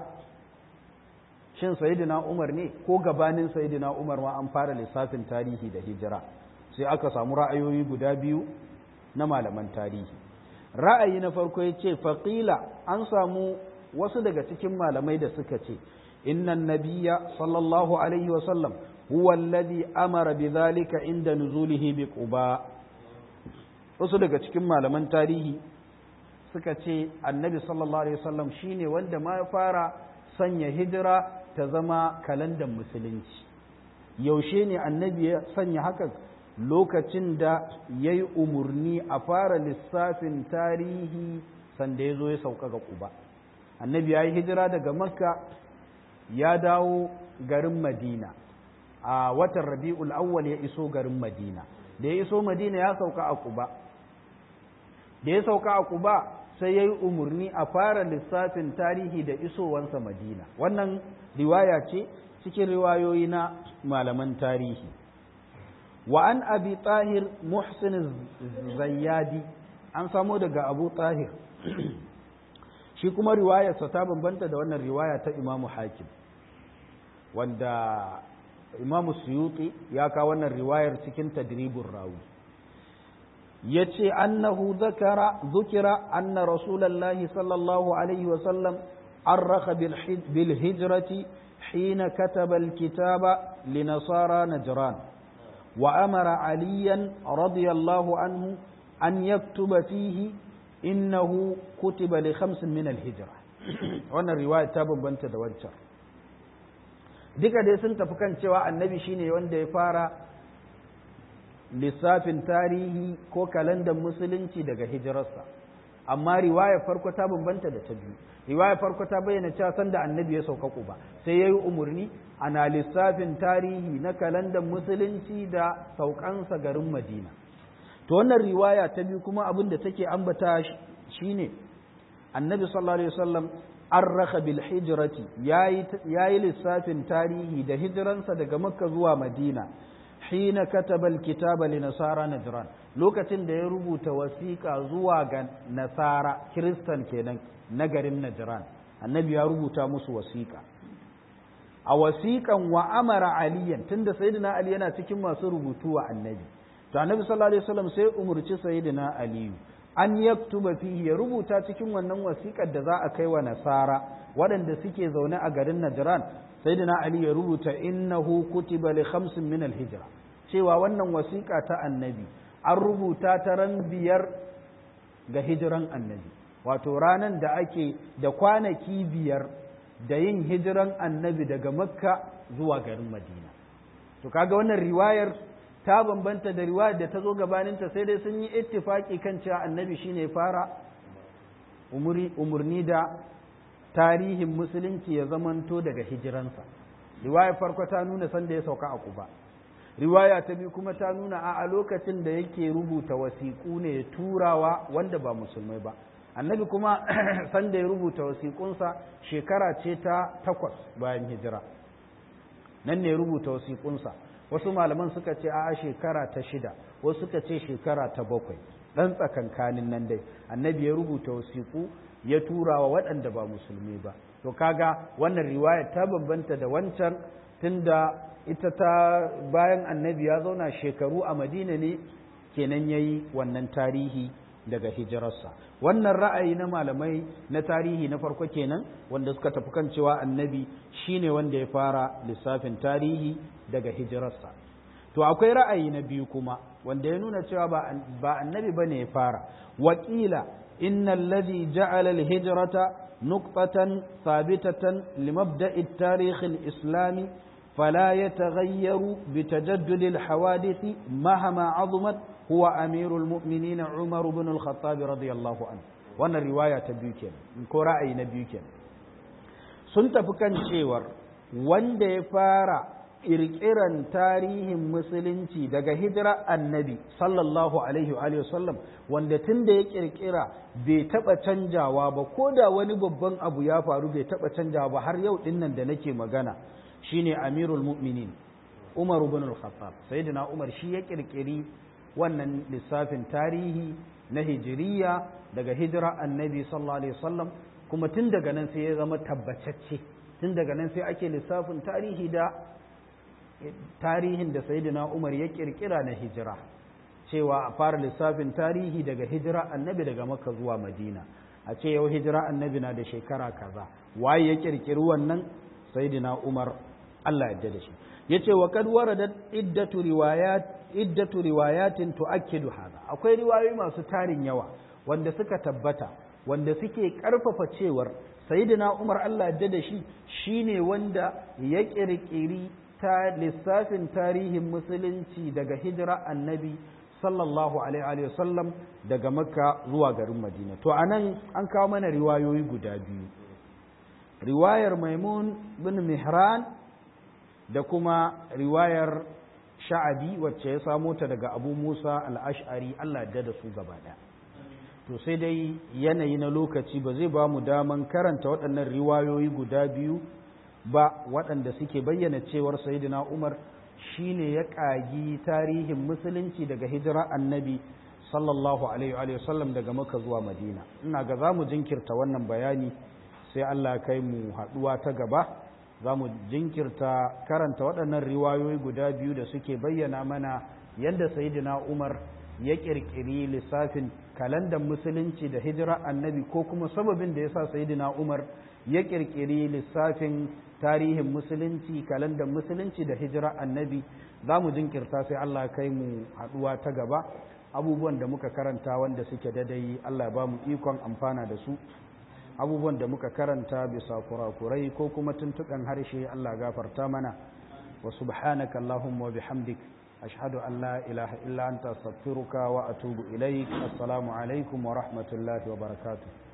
shin sayidina umar ne ko gabanin sayidina umar ma an fara lissafin tarihi da hijira sai aka samu ra'ayoyi guda biyu na malaman tarihi ra'ayi na farko ya ce faƙila an samu wasu daga cikin malamai da suka ce innan nabiya sallallahu alaihi wasallam huwa alladhi amara bidhalika inda nuzulihi bi quba wasu daga cikin malaman tarihi suka ce annabi sallallahu alaihi wasallam shine wanda ma fara sanya hijira ta zama kalandan musulunci yaushe ne annabi ya sanya hakan lokacin da ya yi umarni a fara lissafin tarihi sanda ya zo ya sauka ga kuba annabi ya yi hijira daga makka ya dawo garin madina a watan rabi'ul awwal ya iso garin madina da ya iso madina ya sauka a kuba da ya sauka a kuba sai ya yi umarni a fara lissafin tarihi da isowansa madina wannan riwaya ce cikin riwayoyi na malaman tarihi wa an abi tahir muhsin zayyadi an samo daga abu tahir shi kuma riwayarsa ta bambanta da wannan riwaya ta imamu hakim wanda imamu suyuti ya kawo wannan riwayar cikin tadribun rawi ya ce annahu zakara zukira anna rasulallahi sallallahu alaihi wasallam arraka bil hijrati حين كتب الكتاب لنصارى نجران وأمر عليا رضي الله عنه أن يكتب فيه إنه كتب لخمس من الهجرة وانا الرواية تابا بنت دوانشر duka dai sun tafi kan cewa annabi shine wanda ya fara lissafin tarihi ko kalandar musulunci daga hijirarsa amma riwayar farko ta bambanta da ta biyu riwaya farko ta bayyana cewa sanda annabi ya sauka Quba sai yayi umurni ana lissafin tarihi na kalandan musulunci da saukansa garin Madina to wannan riwaya ta biyu kuma abin da take ambata shine annabi sallallahu alaihi wasallam arraka bil hijrati yayi lissafin tarihi da hijiransa daga makka zuwa madina hina kataba al kitaba li nasara najran lokacin da ya rubuta wasiƙa zuwa ga nasara kiristan kenan na garin najran annabi ya rubuta musu wasiƙa a wasiƙan wa amara aliyan tunda sayyidina ali yana cikin masu rubutu wa annabi to annabi sallallahu alaihi wasallam sai umurci sayyidina aliyu an yaktuba fihi ya rubuta cikin wannan wasiƙar da za a kai wa nasara waɗanda suke zaune a garin najran sayyidina ali ya rubuta innahu kutiba li khamsin min al-hijra cewa wannan wasiƙa ta annabi an rubuta ta ran biyar ga hijiran annabi wato ranan da ake da kwanaki biyar da yin hijiran annabi daga makka zuwa garin madina to kaga wannan riwayar ta bambanta da riwayar da ta zo gabaninta sai dai sun yi ittifaki kan cewa annabi shine fara umurni da tarihin musulunci ya zamanto daga hijiransa riwayar farko ta nuna sanda ya sauka a kuba riwaya ta biyu kuma ta nuna a lokacin da yake rubuta wasiƙu ne ya turawa wanda ba musulmai ba annabi kuma sanda ya rubuta wasiƙunsa shekara ce ta takwas bayan hijira nan ne ya rubuta wasiƙunsa wasu malaman suka ce a shekara ta shida wasu suka ce shekara ta bakwai ɗan tsakankanin nan dai annabi ya rubuta wasiƙu ya tura wa waɗanda ba musulmi ba to kaga wannan riwaya ta bambanta da wancan tunda ita ta bayan annabi ya zauna shekaru a madina ne kenan ya yi wannan tarihi daga hijirarsa wannan ra'ayi na malamai na tarihi na farko kenan wanda suka tafi kan cewa annabi shine wanda ya fara lissafin tarihi daga hijirarsa to akwai ra'ayi na biyu kuma wanda ya nuna cewa ba annabi bane ya fara wakila innal ladhi ja'ala al-hijrata nuqtatan thabitatan limabda'i at-tarikh al-islami فلا يتغير بتجدد الحوادث مهما عظمت هو أمير المؤمنين عمر بن الخطاب رضي الله عنه wannan riwaya ta biyu kenan ko ra'ayi na biyu kenan sun tafi kan cewar wanda ya fara ƙirƙiran tarihin musulunci daga hijira annabi sallallahu alaihi wa sallam wanda tun da ya ƙirƙira bai taɓa canjawa ba ko da wani babban abu ya faru bai taɓa canjawa ba har yau ɗin nan da nake magana shine amirul mu'minin umar ibn al-khattab sayyidina umar shi ya kirkiri wannan lissafin tarihi na hijiriya daga hijira annabi sallallahu alaihi wasallam kuma tun daga nan sai ya zama tabbatacce tun daga nan sai ake lissafin tarihi da tarihin da sayyidina umar ya kirkira na hijira cewa a fara lissafin tarihi daga hijira annabi daga makka zuwa madina a ce yau hijira annabi na da shekara kaza waye ya kirkiri wannan sayyidina umar Allah yadda da shi yace wa kad waradat iddatu riwayat iddatu riwayatin tuakkidu hada akwai riwayoyi masu tarin yawa wanda suka tabbata wanda suke karfafa cewar sayyidina Umar Allah yadda da shi shine wanda ya kirkiri ta lissafin tarihin musulunci daga hijira annabi sallallahu alaihi wa sallam daga makka zuwa garin madina to anan an kawo mana riwayoyi guda biyu riwayar maimun bin mihran da kuma riwayar sha'abi wacce ya samo ta daga abu musa al'ash'ari allah da da su gaba ɗaya to sai dai yanayi na lokaci ba zai ba mu daman karanta waɗannan riwayoyi guda biyu ba waɗanda suke bayyana cewar sayidina umar shine ya ƙagi tarihin musulunci daga hijira annabi sallallahu alaihi wa sallam daga maka zuwa madina ina ga za mu jinkirta wannan bayani sai Allah kai mu haɗuwa ta gaba za mu jinkirta karanta waɗannan riwayoyi guda biyu da suke bayyana mana yadda sayidina umar ya ƙirƙiri lissafin kalandar musulunci da hijira annabi ko kuma sababin da ya sa sayidina umar ya ƙirƙiri lissafin tarihin musulunci kalandar musulunci da hijira annabi za mu jinkirta sai Allah kai mu haɗuwa ta gaba abubuwan da muka karanta wanda suke dadai Allah ba mu ikon amfana da su abubuwan da muka karanta bisa kurakurai ko kuma tuntukan harshe Allah gafarta mana wa subhanaka Allahumma wa bihamdik ashhadu an la ilaha illa anta astaghfiruka wa atubu ilaik assalamu alaikum wa rahmatullahi wa barakatuh